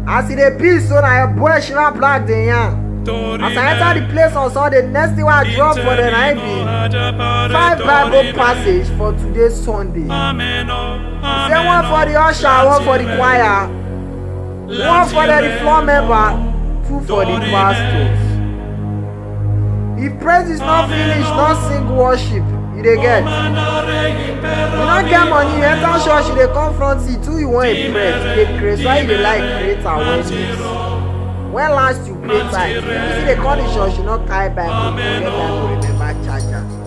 as e dey be so na your boy shina black dey yarn as i enter the place on sunday next thing wey i drop for dem na im be five bible passage for today sunday say one for the usher one for the choir one for the floor member two for the pastors if praise is not finish no sing worship you dey get you no get money you enter church you dey come front seat who you wan impress you dey craze why you dey like create awareness when last you pray time you still dey come the church you no carry bible you get bible remember charger